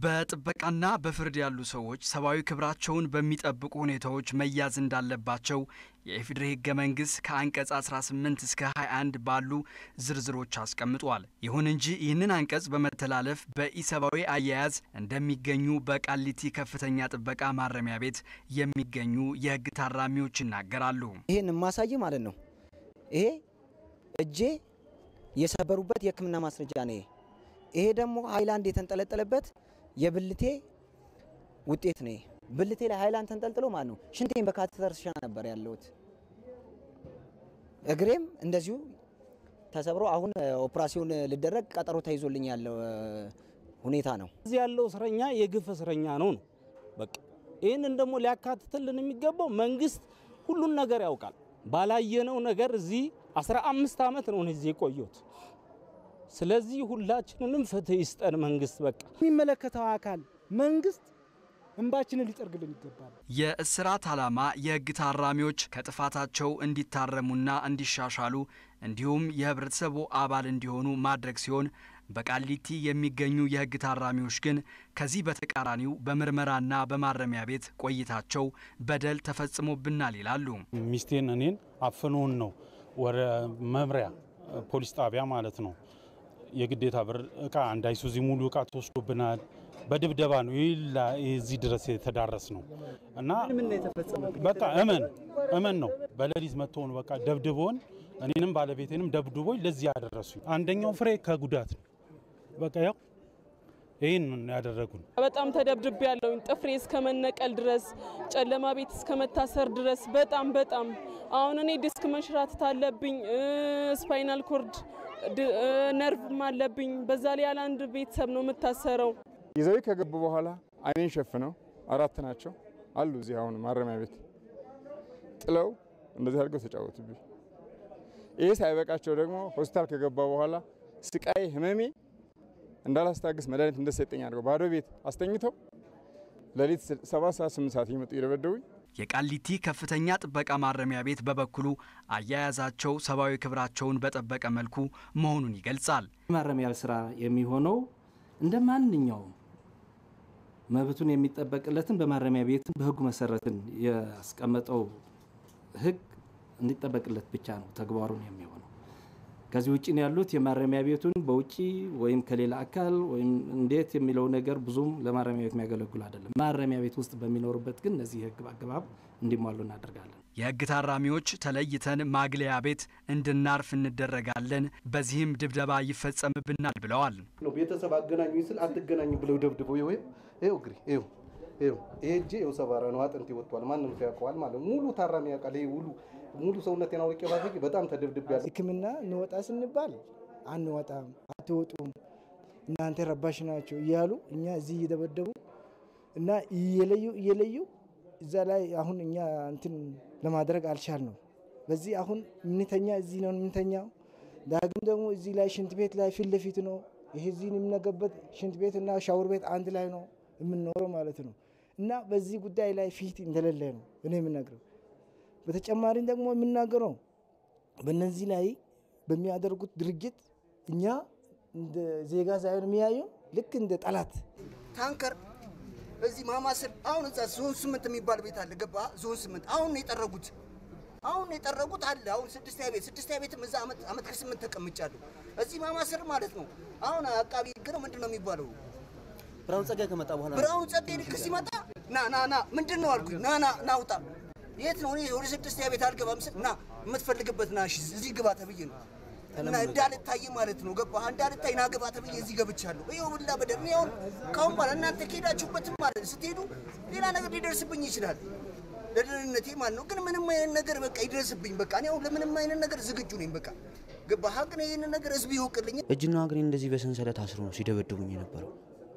በጥበቃና በፍርድ ያሉ ሰዎች ሰብአዊ ክብራቸውን በሚጠብቁ ሁኔታዎች መያዝ እንዳለባቸው የኢፌዴሪ ሕገ መንግሥት ከአንቀጽ 18 እስከ 21 ባሉ ዝርዝሮች አስቀምጧል። ይሁን እንጂ ይህንን አንቀጽ በመተላለፍ በኢሰብአዊ አያያዝ እንደሚገኙ በቃሊቲ ከፍተኛ ጥበቃ ማረሚያ ቤት የሚገኙ የሕግ ታራሚዎች ይናገራሉ። ይሄን የማሳይ ማለት ነው። ይሄ እጄ የሰበሩበት የሕክምና ማስረጃ ነው። ይሄ ደግሞ ሀይላንድ የተንጠለጠለበት የብልቴ ውጤት ነው። ብልቴ ላይ ሀይላንድ ተንጠልጥሎ ማለት ነው። ሽንቴን በካቴተር ስሻ ነበር ያለሁት። እግሬም እንደዚሁ ተሰብሮ አሁን ኦፕራሲዮን ልደረግ ቀጠሮ ተይዞልኝ ያለው ሁኔታ ነው። እዚህ ያለው እስረኛ የግፍ እስረኛ ነው ነው በቃ ይህንን ደግሞ ሊያካትትልን የሚገባው መንግስት ሁሉን ነገር ያውቃል። ባላየነው ነገር እዚህ 15 ዓመት ነው እዚህ የቆየሁት። ስለዚህ ሁላችንንም ፍትህ ይስጠን መንግስት። በቃ የሚመለከተው አካል መንግስት እንባችንን ሊጠርግልን ይገባል። የእስራት ዓላማ የሕግ ታራሚዎች ከጥፋታቸው እንዲታረሙና እንዲሻሻሉ እንዲሁም የህብረተሰቡ አባል እንዲሆኑ ማድረግ ሲሆን በቃሊቲ የሚገኙ የሕግ ታራሚዎች ግን ከዚህ በተቃራኒው በምርመራና በማረሚያ ቤት ቆይታቸው በደል ተፈጽሞብናል ይላሉ። ሚስቴን እኔን አፍኖን ነው ወደ መምሪያ ፖሊስ ጣቢያ ማለት ነው የግዴታ ብር እቃ አንድ አይሱዚ ሙሉ እቃ ተወስዶብናል። በድብደባ ነው ይላ እዚህ ድረስ የተዳረስ ነው እና በቃ እመን እመን ነው በሌሊት መጥተውን በቃ ደብድቦን እኔንም ባለቤቴንም ደብድቦኝ ለዚህ ያደረሱኝ። አንደኛው ፍሬ ከጉዳት ነው በቃ ያው ይህን ያደረጉን። በጣም ተደብድቤ ያለውኝ ጥፍሬ እስከ መነቀል ድረስ ጨለማ ቤት እስከ መታሰር ድረስ በጣም በጣም አሁን እኔ ዲስክ መንሸራተት አለብኝ፣ ስፓይናል ኮርድ ነርቭም አለብኝ። በዛ ላይ ያለ አንድ ቤተሰብ ነው የምታሰረው። ይዘው ከገቡ በኋላ አይኔን ሸፍነው አራት ናቸው አሉ እዚህ አሁን ማረሚያ ቤት ጥለው እንደዚህ አድርገው ተጫወቱብኝ። ይሄ ሳይበቃቸው ደግሞ ሆስፒታል ከገባ በኋላ ስቃይ ህመሜ እንዳላስታግስ መድኃኒት እንደሰጠኝ አድርገው ባዶ ቤት አስተኝተው ሌሊት ሰባት ሰዓት ስምንት ሰዓት እየመጡ እየደበደቡኝ የቃሊቲ ከፍተኛ ጥበቃ ማረሚያ ቤት በበኩሉ አያያዛቸው ሰብአዊ ክብራቸውን በጠበቀ መልኩ መሆኑን ይገልጻል። ማረሚያ ስራ የሚሆነው እንደ ማንኛውም መብቱን የሚጠበቅለትን በማረሚያ ቤትን በህጉ መሰረትን ያስቀመጠው ህግ እንዲጠበቅለት ብቻ ነው ተግባሩን የሚሆነው። ከዚህ ውጭ ነው ያሉት የማረሚያ ቤቱን በውጭ ወይም ከሌላ አካል ወይም እንዴት የሚለው ነገር ብዙም ለማረሚያ ቤት የሚያገለግሉ አይደለም። ማረሚያ ቤት ውስጥ በሚኖሩበት ግን እነዚህ ህግ አግባብ እንዲሟሉ እናደርጋለን። የህግ ታራሚዎች ተለይተን ማግለያ ቤት እንድናርፍ እንደረጋለን፣ በዚህም ድብደባ ይፈጸምብናል ብለዋል። ቤተሰብ አገናኙ ስል አትገናኙ ብለው ደብድበው ይኸው ይኸው እግሬ ይኸው ይኸው ይሄ እጄ ይኸው ሰባራ ነው፣ አጥንት ይወጥቷል። ማንም ሰው ያውቀዋል ማለት ሙሉ ታራሚ ያውቃል። ይሄ ሙሉ ሙሉ ሰውነቴን አውቄ ባሰ በጣም ተደብድቤያለሁ። ሕክምና እንወጣ ስንባል አንወጣም፣ አትወጡም፣ እናንተ ረባሽ ናቸው እያሉ እኛ እዚህ እየደበደቡ እና እየለዩ እየለዩ እዛ ላይ አሁን እኛ እንትን ለማድረግ አልቻልነው። በዚህ አሁን ምንተኛ እዚህ ነው ምንተኛው። ዳግም ደግሞ እዚህ ላይ ሽንት ቤት ላይ ፊት ለፊት ነው። ይሄ እዚህ የምንገበት ሽንት ቤት እና ሻወር ቤት አንድ ላይ ነው የምንኖረው ማለት ነው። እና በዚህ ጉዳይ ላይ ፊት እንደሌለ ነው እኔ የምናገረው። በተጨማሪም ደግሞ የምናገረው በእነዚህ ላይ በሚያደርጉት ድርጊት እኛ እንደ ዜጋ ሳይሆን የሚያዩ ልክ እንደ ጠላት ታንከር እዚህ ማማስል አሁን እዛ ዞን ስምንት የሚባል ቤት አለ። ገባ ዞን ስምንት አሁን ነው የጠረጉት። አሁን ነው የጠረጉት አለ። አሁን ስድስተኛ ቤት ስድስተኛ ቤትም እዛ አመት አመት ከስምንት ተቀምጫለሁ። እዚህ ማማስር ማለት ነው። አሁን አቃቢ ህግ ነው ምንድን ነው የሚባለው? ብርሃኑ ጸጋይ ከመጣ በኋላ ብርሃኑ ጸጋይ ልክ ሲመጣ ና ና ና ምንድን ነው አልኩኝ። ና ና ና ውጣ። የት ነው? እኔ ወደ ስድስተኛ ቤት አልገባም ስል ና የምትፈልግበት ና እሺ እዚህ ግባ ተብዬ ነው እና እንዳልታይ ማለት ነው። ገባ እንዳልታይ ና ግባ ተብዬ እዚህ ገብቻለሁ። ይኸው ብላ በደር እኔ አሁን ካሁን በኋላ እናንተ ከሄዳችሁበትም ማለት ስትሄዱ ሌላ ነገር ሊደርስብኝ ይችላል ለደህንነቴ ማለት ነው። ግን ምንም አይነት ነገር በቃ ይደርስብኝ በቃ እኔ አሁን ለምንም አይነት ነገር ዝግጁ ነኝ። በቃ ገባ ሀቅን ይህንን ነገር ህዝብ ይወቅልኝ። እጅና እግሬ እንደዚህ በሰንሰለት አስሮ ነው ሲደበድቡኝ የነበረው።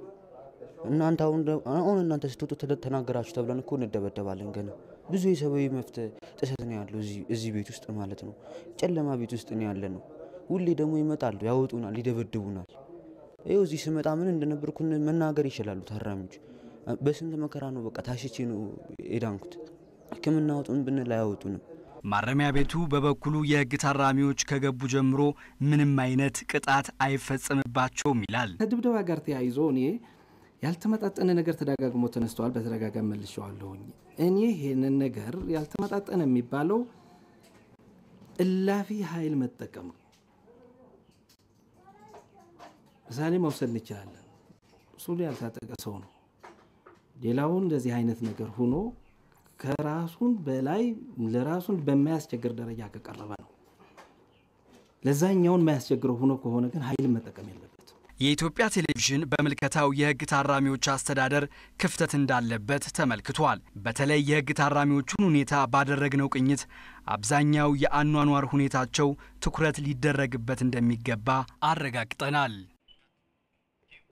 እናንተ አሁን አሁን እናንተ ስትወጡ ተናገራችሁ ተብለን እኮ እንደበደባለን። ገና ብዙ የሰብአዊ መብት ጥሰት ነው ያለው እዚህ ቤት ውስጥ ማለት ነው። ጨለማ ቤት ውስጥ ነው ያለ ነው። ሁሌ ደግሞ ይመጣሉ፣ ያወጡናል፣ ይደበድቡናል። ይኸው እዚህ ስመጣ ምን እንደነበርኩ መናገር ይችላሉ ታራሚዎች። በስንት መከራ ነው በቃ ታሽቼ ነው የዳንኩት። ሕክምና አውጡን ብንል አያወጡንም። ማረሚያ ቤቱ በበኩሉ የህግ ታራሚዎች ከገቡ ጀምሮ ምንም አይነት ቅጣት አይፈጸምባቸውም ይላል። ከድብደባ ጋር ተያይዞ እኔ ያልተመጣጠነ ነገር ተደጋግሞ ተነስተዋል። በተደጋጋሚ መልሼዋለሁኝ። እኔ ይህንን ነገር ያልተመጣጠነ የሚባለው እላፊ ኃይል መጠቀም ነው። ምሳሌ መውሰድ እንችላለን። ሱሉ ያልታጠቀ ሰው ነው። ሌላውን እንደዚህ አይነት ነገር ሆኖ ከራሱን በላይ ለራሱን በማያስቸግር ደረጃ ከቀረበ ነው። ለዛኛውን የማያስቸግረው ሆኖ ከሆነ ግን ኃይልን መጠቀም የለበት። የኢትዮጵያ ቴሌቪዥን በምልከታው የሕግ ታራሚዎች አስተዳደር ክፍተት እንዳለበት ተመልክቷል። በተለይ የሕግ ታራሚዎቹን ሁኔታ ባደረግነው ቅኝት አብዛኛው የአኗኗር ሁኔታቸው ትኩረት ሊደረግበት እንደሚገባ አረጋግጠናል።